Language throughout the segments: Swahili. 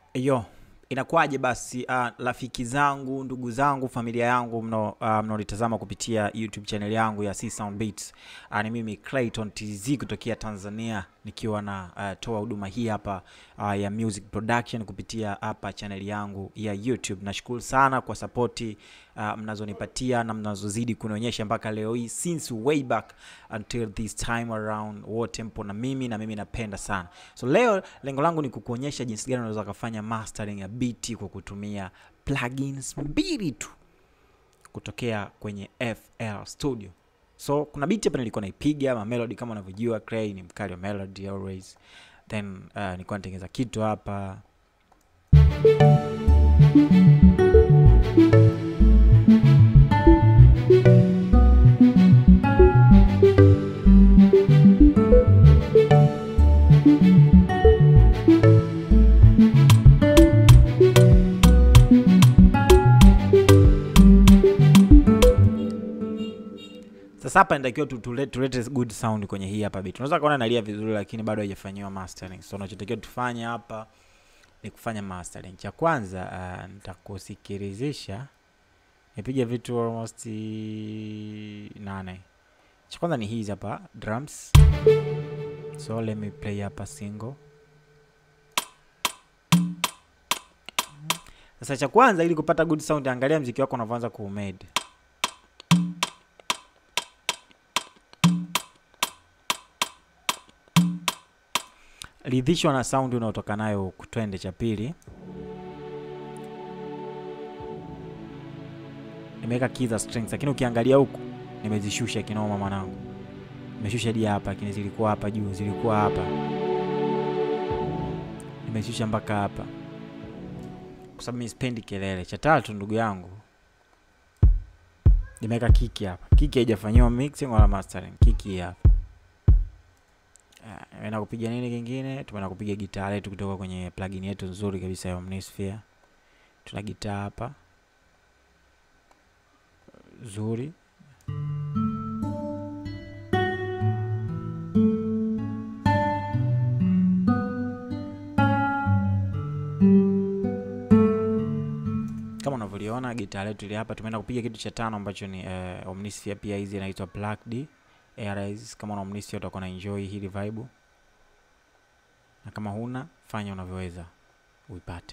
Yo, inakuwaje basi uh, rafiki zangu, ndugu zangu, familia yangu mno uh, mnaonitazama kupitia YouTube channel yangu ya C Sound Beats. Uh, ni mimi Clayton TZ kutokea Tanzania nikiwa na uh, toa huduma hii hapa uh, ya music production kupitia hapa channel yangu ya YouTube. Nashukuru sana kwa sapoti uh, mnazonipatia na mnazozidi kunionyesha mpaka leo hii since way back until this time around, wote mpo na mimi na mimi napenda sana. So leo lengo langu ni kukuonyesha jinsi gani unaweza kufanya mastering ya beat kwa kutumia plugins mbili tu kutokea kwenye FL Studio. So kuna beat hapa nilikuwa naipiga ma melody kama unavyojua Clay ni mkali wa melody always. Then uh, nilikuwa natengeneza kitu hapa Sasa hapa inatakiwa tu- tule- tulete good sound kwenye hii hapa beat. Unaweza kuona nalia vizuri lakini bado haijafanyiwa mastering. So unachotakiwa tufanye hapa ni kufanya mastering. Cha kwanza uh, nitakusikilizisha nipige vitu almost nane. Cha kwanza ni hizi hapa drums. So let me play hapa single. Sasa cha kwanza ili kupata good sound, angalia mziki wako unavyoanza kuumade. ridhishwa na sound unaotoka nayo huku. Twende cha pili, nimeweka key za strings, lakini ukiangalia huku nimezishusha kinoma mwanangu, nimeshusha hadi hapa, lakini zilikuwa hapa juu, zilikuwa hapa, nimeshusha mpaka hapa kwa sababu mimi sipendi kelele. Cha tatu, ndugu yangu, nimeweka kiki hapa. Kiki haijafanyiwa mixing wala mastering, kiki hapa Ah, tumeenda kupiga nini kingine? Tumeenda kupiga gitaa letu kutoka kwenye plugin yetu nzuri kabisa ya Omnisphere. Tuna gitaa hapa zuri. Kama unavyoliona gitaa letu ile hapa, tumeenda kupiga kitu cha tano ambacho ni uh, Omnisphere pia hizi inaitwa Plugged ARIs. Kama una Omnisphere utakuwa na enjoy hili vibe, na kama huna fanya unavyoweza uipate.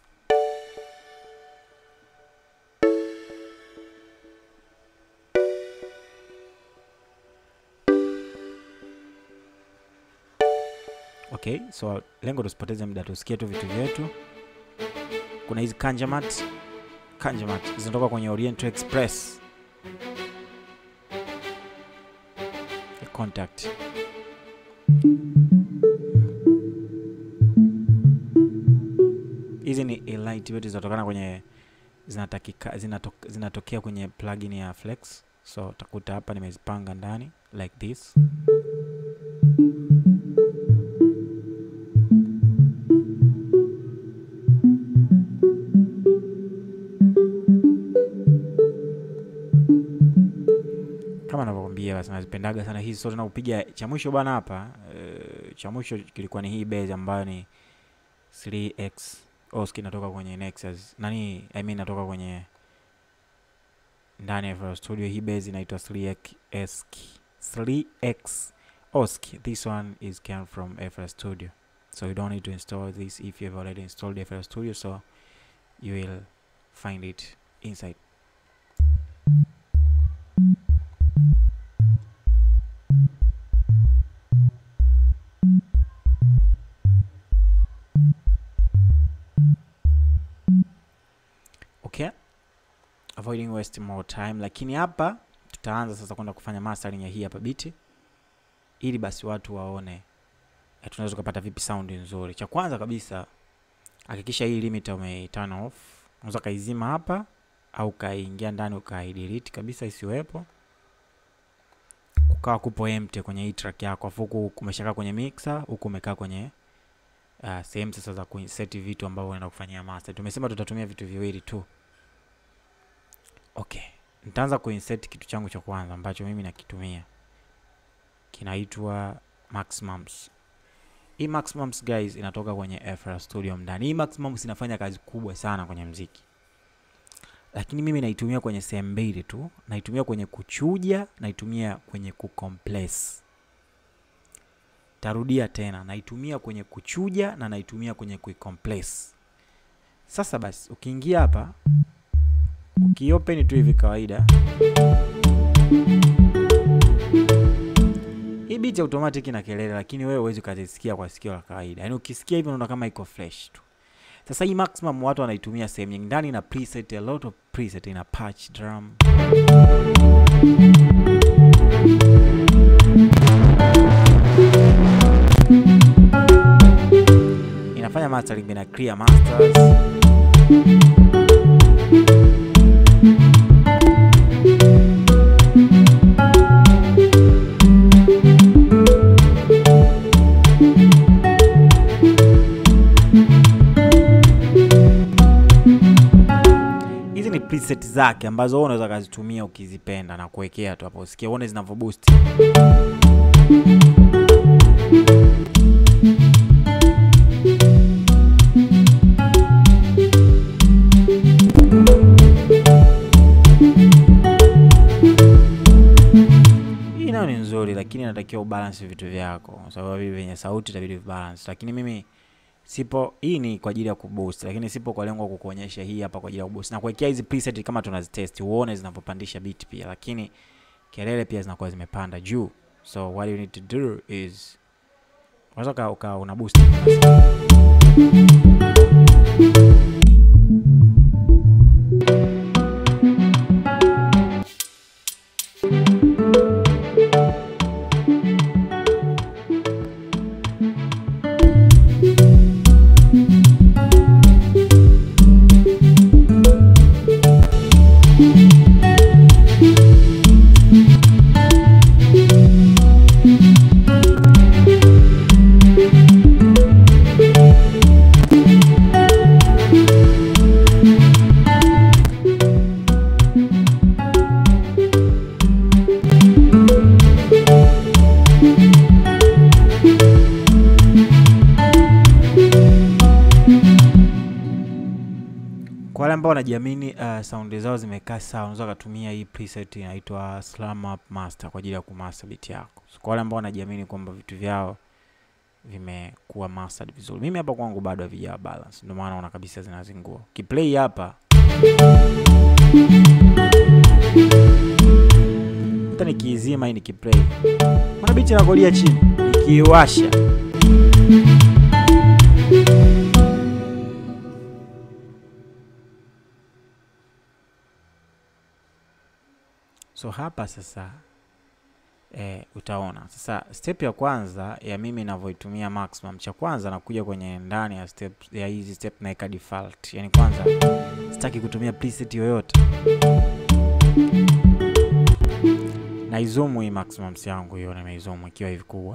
Okay, so lengo tusipoteze muda, tusikie tu vitu vyetu. Kuna hizi Kanjamat, Kanjamat zinatoka kwenye Oriental Express contact hizi ni elite wetu zinatokana kwenye zinatakika zinato, zinatokea kwenye plugin ya Flex. So utakuta hapa nimezipanga ndani like this. Kama navyokwambia basi nazipendaga sana hizi. So tunakupiga cha mwisho bana hapa uh, cha mwisho kilikuwa ni hii base ambayo ni 3x Oski inatoka kwenye Nexus nani, I mean inatoka kwenye ndani ya FL Studio. Hii base inaitwa 3x 3x Oski. This one is came from FL Studio, so you don't need to install this if you have already installed FL Studio, so you will find it inside. Okay, avoiding waste more time, lakini hapa tutaanza sasa kwenda kufanya mastering ya hii hapa biti, ili basi watu waone eh, tunaweza kupata vipi sound nzuri. Cha kwanza kabisa, hakikisha hii limiter ume turn off. Unaweza kaizima hapa au kaingia ndani ukaidelete kabisa isiwepo, kukawa kupo empty kwenye hii track yako, afu huku umeshakaa kwenye mixer, huku umekaa kwenye uh, sehemu sasa za kuinsert vitu ambavyo unaenda kufanyia master. Tumesema tutatumia vitu viwili tu. Okay, nitaanza kuinsert kitu changu cha kwanza ambacho mimi nakitumia, kinaitwa Maximums. hii maximums guys inatoka kwenye FL Studio ndani. Hii maximums inafanya kazi kubwa sana kwenye mziki, lakini mimi naitumia kwenye sehemu mbili tu. Naitumia kwenye kuchuja, naitumia kwenye kucompress. Tarudia tena, naitumia kwenye kuchuja na naitumia kwenye kuicompress. Sasa basi, ukiingia hapa, ukiopen tu hivi kawaida hii beat automatic ina kelele, lakini wewe huwezi ukazisikia kwa sikio la kawaida. Yaani ukisikia hivi unaona kama iko fresh tu. Sasa hii maximum watu wanaitumia sehemu nyingi, ndani ina preset, a lot of preset, ina patch drum inafanya mastering, ina clear masters hizi ni preset zake ambazo wewe unaweza kazitumia ukizipenda na kuwekea tu hapo, usikie uone zinavyo boost. Hii nayo ni nzuri, lakini inatakiwa ubalance vitu vyako, kwa sababu hivi vyenye sauti itabidi balance, lakini mimi sipo. Hii ni kwa ajili ya kuboost, lakini sipo kwa lengo la kukuonyesha hii hapa kwa ajili ya kuboost na kuwekea hizi preset kama tunazitest, uone zinavyopandisha beat pia, lakini kelele pia zinakuwa zimepanda juu. So what you need to do is unaweza uka una boost Kwa wale ambao wanajiamini uh, saundi zao zimekaa sawa, unaweza kutumia hii preset inaitwa Slam Up Master kwa ajili ya kumaster beat yako. So, kwa wale ambao wanajiamini kwamba vitu vyao vimekuwa mastered vizuri. Mimi hapa kwangu bado havijawa balance, ndio maana naona kabisa zinazingua. Kiplay hapa hata nikiizima hii nikiplay, mbona beat inakolia chini? Nikiiwasha So hapa sasa e, utaona sasa step ya kwanza ya mimi ninavyoitumia maximum, cha kwanza nakuja kwenye ndani ya step ya hizi step naeka default, yani kwanza sitaki kutumia preset yoyote, naizoom hii maximum yangu hiyo, nimeizoom ikiwa hivi kubwa.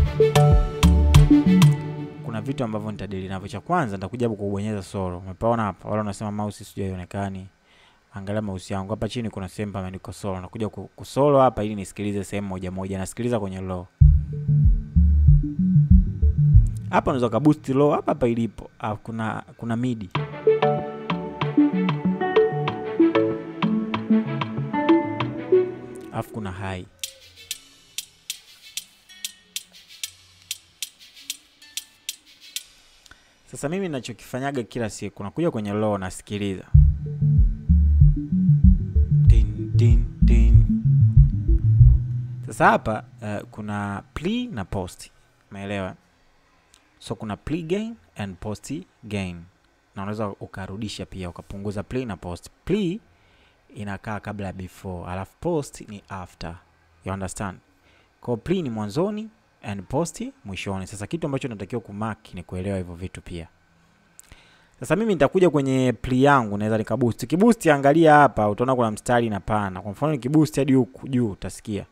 Kuna vitu ambavyo nitadili navyo. Cha kwanza nitakuja hapo kubonyeza solo, umepaona hapa, wala unasema mouse sijui haionekani Angalia mouse yangu hapa chini, kuna sehemu pameandikwa solo. Nakuja kusolo hapa ili nisikilize sehemu moja moja. Nasikiliza kwenye low hapa, unaweza kaboost low hapa hapa ilipo. Ah, kuna kuna midi alafu kuna high. Sasa mimi ninachokifanyaga kila siku nakuja kwenye low, nasikiliza Din, din, din. Sasa hapa uh, kuna pre na post, umeelewa? So kuna pre gain and post gain, na unaweza ukarudisha pia ukapunguza pre na post. Pre inakaa kabla ya before, alafu post ni after, you understand? Kwa pre ni mwanzoni and post mwishoni. Sasa kitu ambacho natakiwa kumark ni kuelewa hivyo vitu pia. Sasa mimi nitakuja kwenye pre yangu, naweza nikaboost. Kiboost, angalia hapa, utaona kuna mstari na pana. Kwa mfano nikiboost hadi huku juu, utasikia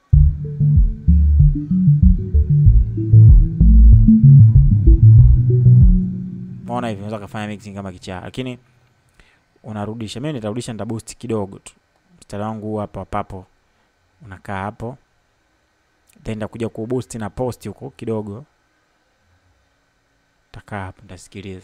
maona hivi, unaweza kufanya mixing kama kichaa, lakini unarudisha. Mimi nitarudisha, nitaboost kidogo tu, mstari wangu hapa papo unakaa hapo, then nitakuja kuboost na post huko kidogo takaa hapo nitasikiliza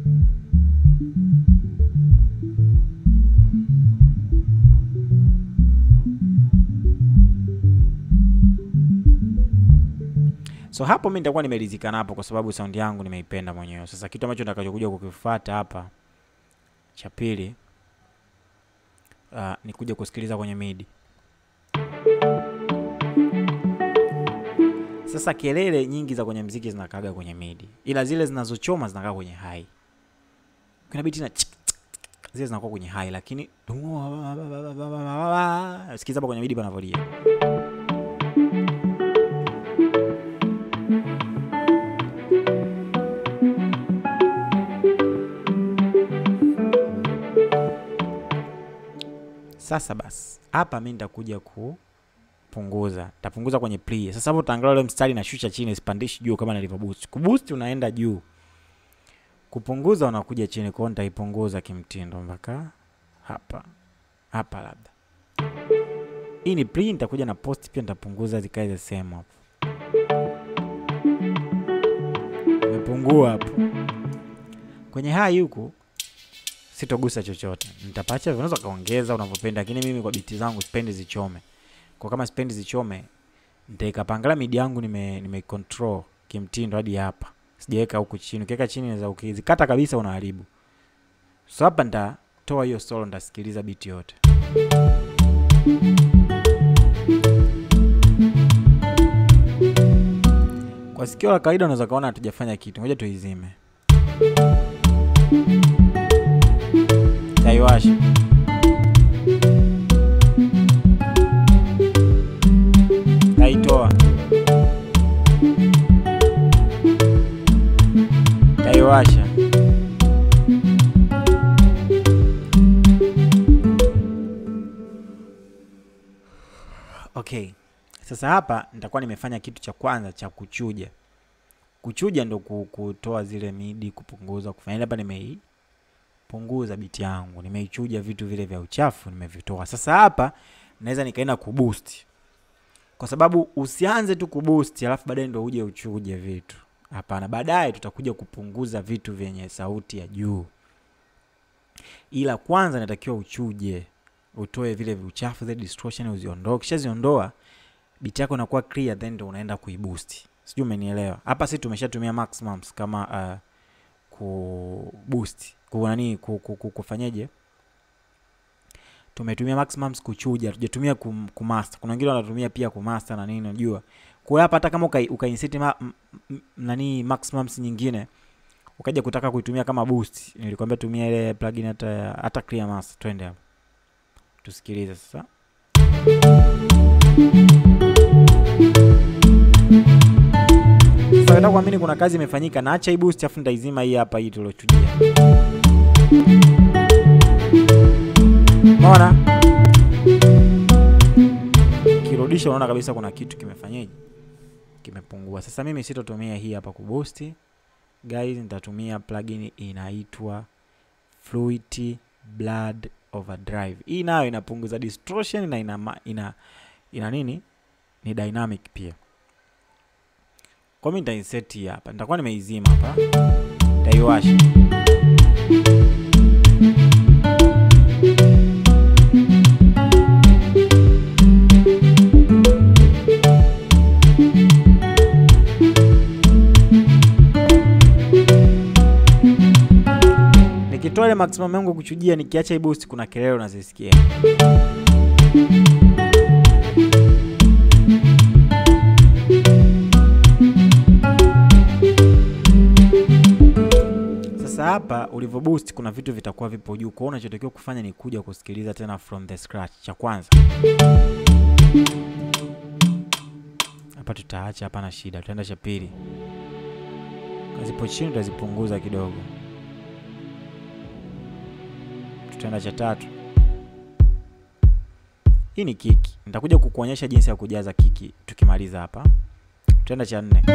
so hapo mi nitakuwa nimeridhika napo kwa sababu saundi yangu nimeipenda mwenyewe sasa kitu ambacho nitakachokuja kukifuata hapa cha pili uh, ni kuja kusikiliza kwenye midi sasa kelele nyingi za kwenye mziki zinakaga kwenye midi ila zile zinazochoma zinakaa kwenye hai kuna biti na chik, chik, chik, zile zinakuwa kwenye hai lakini sikiza hapa kwenye midi panavolia sasa basi hapa mi nitakuja kupunguza tapunguza kwenye play sasa hapo utaangalia ule mstari nashusha chini sipandishi juu kama nilivyo boost kuboost unaenda juu kupunguza unakuja chini kwao nitaipunguza kimtindo mpaka hapa hapa labda hii ni play nitakuja na post pia nitapunguza zikae the same hapo imepungua hapo kwenye hai huku sitogusa chochote nitapacha unaweza kaongeza unavyopenda lakini mimi kwa biti zangu sipendi zichome kwa kama sipendi zichome nitaikapangala midi yangu nime, nime control kimtindo hadi hapa sijaweka huku chini ukiweka chini naweza ukizikata kabisa unaharibu so hapa nitatoa hiyo solo nitasikiliza biti yote kwa sikio la kawaida unaweza kaona hatujafanya kitu ngoja tuizime taiwasha taitoa taiwasha okay sasa hapa nitakuwa nimefanya kitu cha kwanza cha kuchuja kuchuja ndo ku- kutoa zile midi kupunguza kufanya hapa nimei punguza biti yangu nimeichuja vitu vile vya uchafu nimevitoa sasa hapa naweza nikaenda kuboost kwa sababu usianze tu kuboost alafu baadaye ndo uje uchuje vitu hapana baadaye tutakuja kupunguza vitu vyenye sauti ya juu ila kwanza natakiwa uchuje utoe vile viuchafu zile distortion uziondoe ukishaziondoa biti yako inakuwa clear then ndo unaenda kuiboost sijui umenielewa hapa si tumeshatumia maximums kama uh, kuboost ku nani ku, ku, ku, kufanyeje tumetumia maximums kuchuja tujatumia kum, kumaster kuna wengine wanatumia pia kumaster na nini unajua kwa hiyo hapa hata kama uka, ukainseti ma, m, m, nani maximums nyingine ukaja kutaka kuitumia kama boost nilikwambia tumia ile plugin hata ya- hata clear master twende hapo tusikilize sasa sasa nataka kuamini kuna kazi imefanyika naacha hii boost afu nitaizima hii hapa hii tuliochujia unaona kirudisha unaona kabisa kuna kitu kimefanyaje kimepungua sasa mimi sitotumia hii hapa kuboost guys nitatumia plugin inaitwa fluid blood overdrive hii nayo inapunguza distortion na ina, ma- ina, ina nini ni dynamic pia kwa mi nitainsert hii hapa nitakuwa nimeizima hapa nitaiwasha nikitoa ile maximum yangu ya kuchujia nikiacha hii boost kuna kelele unazisikia sasa hapa ulivyo boost kuna vitu vitakuwa vipo juu kwao unachotakiwa kufanya ni kuja kusikiliza tena from the scratch cha kwanza hapa tutaacha hapana shida tutaenda cha pili kazipo chini tutazipunguza kidogo tutaenda cha tatu hii ni kiki nitakuja kukuonyesha jinsi ya kujaza kiki tukimaliza hapa tutaenda cha nne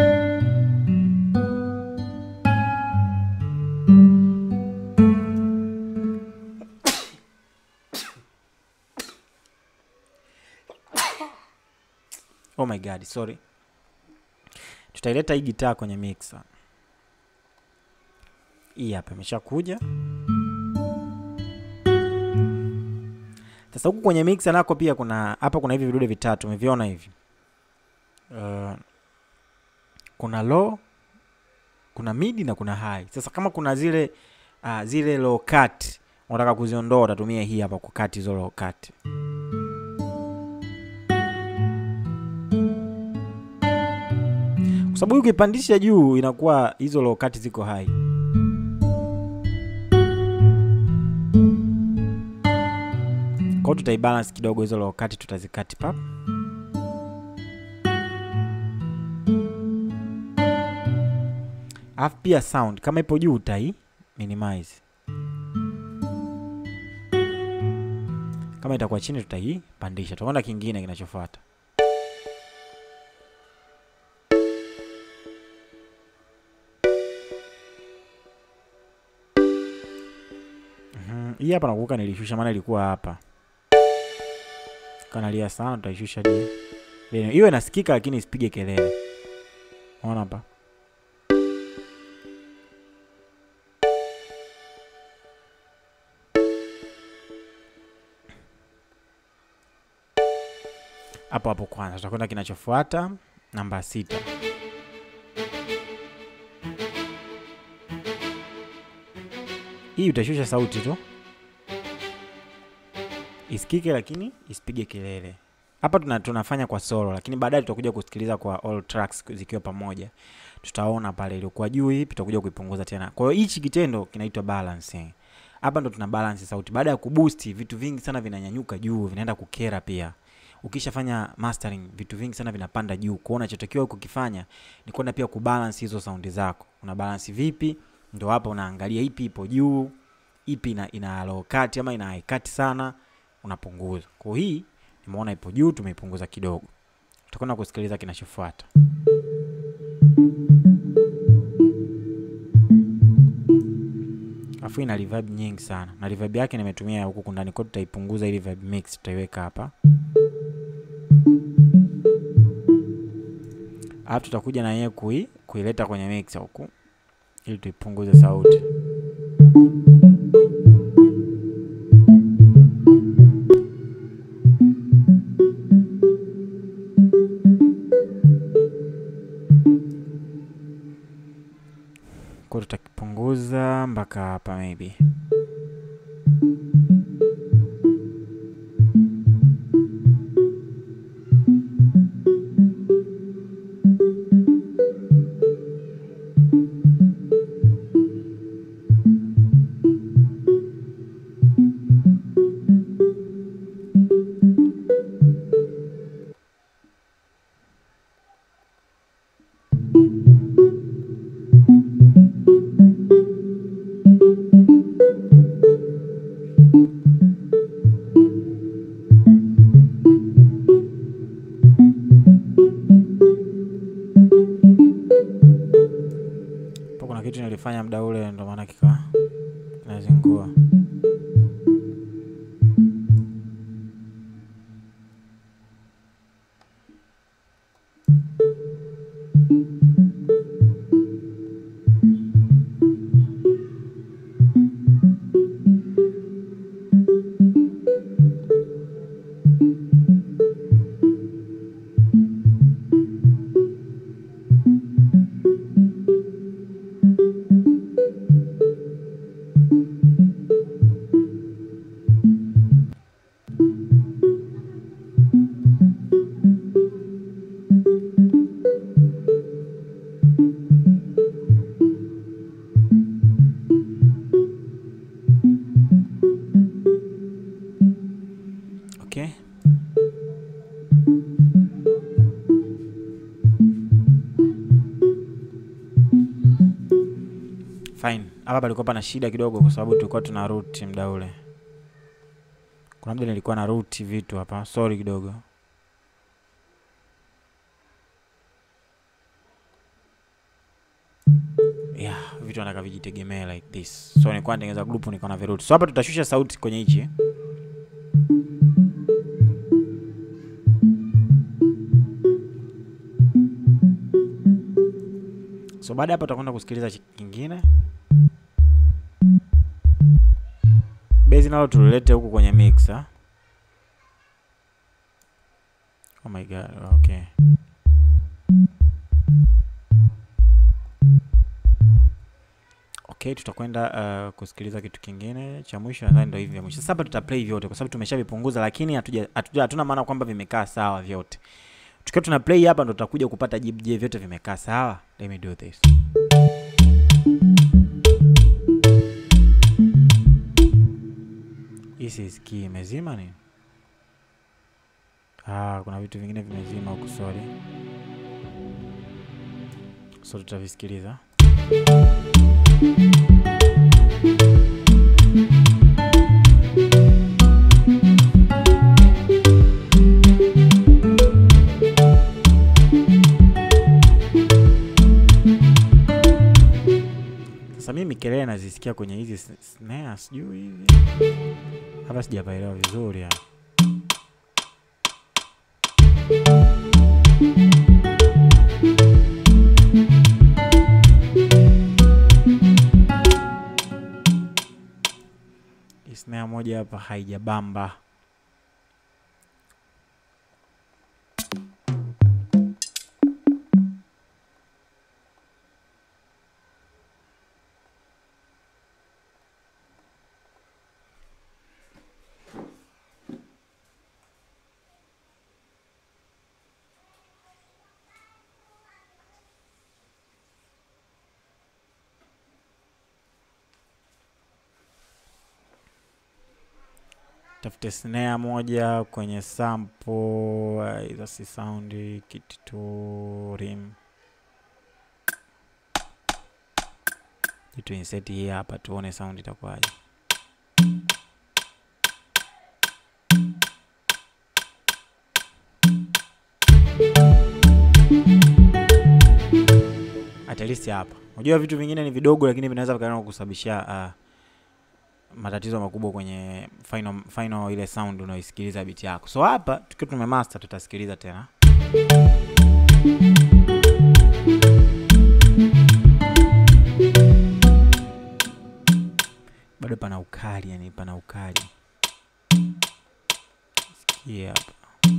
oh my god sorry tutaileta hii gitaa kwenye mixer hii hapa imeshakuja sasa huku kwenye mixer nako pia kuna hapa kuna hivi vidude vitatu umeviona hivi uh, kuna low kuna midi na kuna high sasa kama kuna zile uh, zile low cut unataka kuziondoa utatumia hii hapa kukati hizo low cut kwa sababu hii ukipandisha juu inakuwa hizo low cut ziko high kwao tutaibalance kidogo hizo low cut tutazikati pap alafu pia sound kama ipo juu utai minimize kama itakuwa chini tutaipandisha tutaona kingine kinachofuata Mhm, hii hapa nakumbuka nilishusha maana ilikuwa hapa kanalia sana tutaishusha hadi Then, iwe nasikika lakini isipige kelele unaona hapa hapo hapo kwanza tutakwenda kinachofuata namba sita hii utashusha sauti tu isikike lakini isipige kelele hapa tuna, tunafanya kwa solo lakini baadaye tutakuja kusikiliza kwa all tracks zikiwa pamoja tutaona pale iliokuwa juu ipi tutakuja kuipunguza tena kwa hiyo hichi kitendo kinaitwa balancing hapa ndo tuna balance sauti baada ya kuboost vitu vingi sana vinanyanyuka juu vinaenda kukera pia ukishafanya mastering vitu vingi sana vinapanda juu kwao unachotakiwa kukifanya ni kwenda pia kubalance hizo saundi zako una balance vipi ndo hapa unaangalia ipi ipo juu ipi ina, ina low cut ama ina high cut sana unapunguza kwa hii nimeona ipo juu tumeipunguza kidogo tutakwenda kusikiliza kinachofuata afu ina reverb nyingi sana na reverb yake nimetumia huku ndani kwa tutaipunguza ili reverb mix tutaiweka hapa alafu tutakuja na yeye kui, kuileta kwenye mixer huku ili tuipunguze sauti kwa tutakipunguza mpaka hapa maybe po kuna kitu nilifanya muda ule ndo maana kika kinazingua okay fine hapa palikuwa pana shida kidogo kwa sababu tulikuwa tuna root muda ule kuna muda nilikuwa na root vitu hapa sorry kidogo yeah vitu nataka vijitegemee like this so nilikuwa natengeneza group nilikuwa na viruti so hapa tutashusha sauti kwenye hichi so baada ya hapo tutakwenda kusikiliza chi- kingine bezi nalo tulilete huku kwenye mixer. Oh my god, okay. Okay, tutakwenda uh, kusikiliza kitu kingine cha mwisho, nadhani ndio hivi vya mwisho. Sasa hapa tutaplay vyote kwa sababu tumeshavipunguza, lakini hatuja hatuja hatuna maana kwamba vimekaa sawa vyote. Tukiwa tuna play hapa ndo tutakuja kupata jibu, je, vyote vimekaa sawa? Let me do this. Hii sisikii, imezima nini? Ah, kuna vitu vingine vimezima huku, sorry. So tutavisikiliza. Sasa mimi kelele nazisikia kwenye hizi s- snare, sijui hivi hapa, sijapaelewa vizuri hapa. Hii snare moja hapa haijabamba. Tafute snare moja kwenye sample, uh, hizo si sound kit tu rim. Jitu insert hii hapa tuone sound itakuwaje. At least hapa. Unajua vitu vingine ni vidogo lakini vinaweza vikaenda kusababisha uh, matatizo makubwa kwenye final, final ile sound unaoisikiliza biti yako. So hapa tukiwa tumemaster tutasikiliza tena. Bado pana ukali, yani pana ukali. Sikia hapa.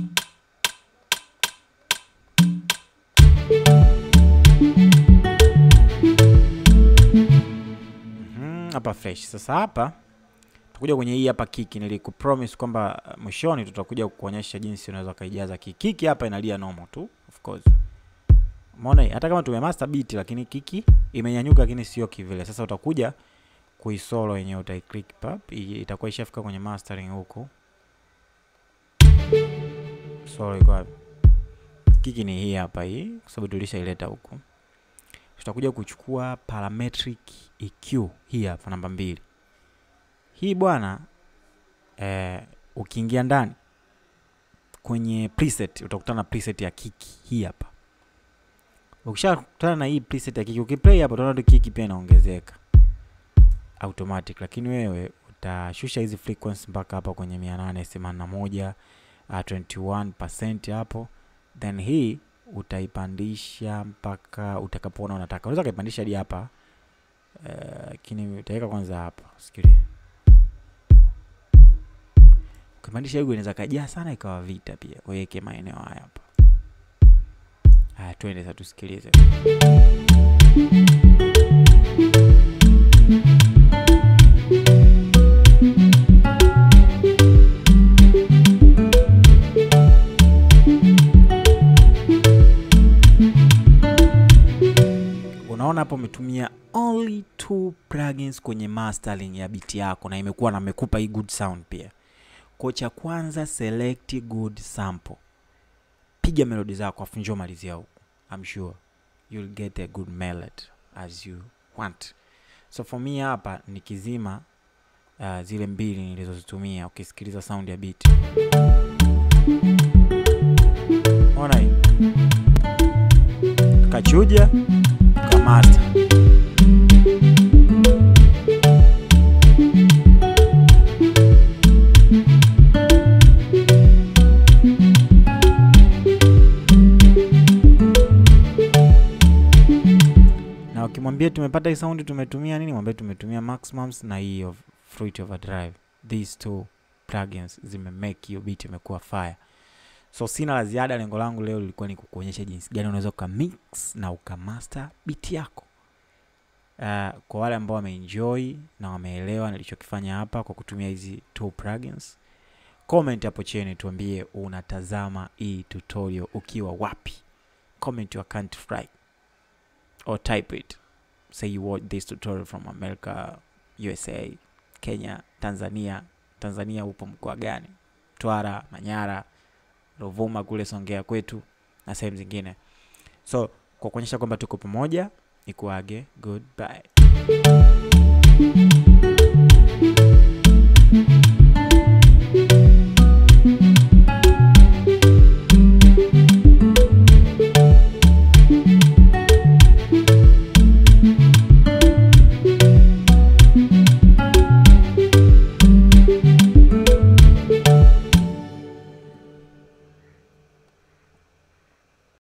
Mhm, hapa fresh. Sasa hapa tutakuja kwenye hii hapa kiki. Nilikupromise kwamba uh, mwishoni tutakuja kukuonyesha jinsi unaweza ukaijaza kiki. Kiki hapa inalia normal tu of course. Umeona hii? hata kama tumemaster beat lakini kiki imenyanyuka, lakini sio kivile. Sasa utakuja kuisolo yenyewe, utaiclick pap, i- itakuwa ishafika kwenye mastering huku. Solo iko wapi? Kiki ni hii hapa hii, kwa sababu tulishaileta huku. Tutakuja kuchukua parametric EQ hii hapa namba mbili. Hii bwana eh, ukiingia ndani kwenye preset utakutana na preset ya kiki hii hapa. Ukishakutana na hii preset ya kiki, ukiplay hapa utaona tu kiki pia inaongezeka automatic, lakini wewe utashusha hizi frequency mpaka hapa kwenye 881 uh, 21% hapo, then hii utaipandisha mpaka utakapoona unataka. Unaweza kaipandisha hadi hapa eh, lakini utaweka kwanza hapa, sikilia ukipandisha hiyo inaweza kajaa sana ikawa vita pia. Weke maeneo haya hapa. Haya, twende sasa tusikilize. Unaona hapo umetumia only two plugins kwenye mastering ya biti yako, na imekuwa na amekupa hii good sound pia. Kwa cha kwanza, select good sample, piga melodi zako, afu njoo malizia huku. I'm sure you'll get a good melody as you want. So for me hapa nikizima uh, zile mbili nilizozitumia, ukisikiliza sound ya beat, ona hii kachuja kamasta ukimwambia tumepata hii sound tumetumia nini, mwambie tumetumia maximums na hii of fruit overdrive. these two plugins zimemake hiyo beat imekuwa fire so sina la ziada lengo langu leo lilikuwa ni kukuonyesha jinsi gani unaweza ukamix na ukamaster beat yako uh, kwa wale ambao wameenjoy na wameelewa nilichokifanya hapa kwa kutumia hizi two plugins comment hapo chini tuambie unatazama hii tutorial ukiwa wapi comment your country right or type it say you watch this tutorial from america usa kenya tanzania tanzania upo mkoa gani twara manyara rovuma kule songea kwetu na sehemu zingine so kwa kuonyesha kwamba tuko pamoja ni kuage goodbye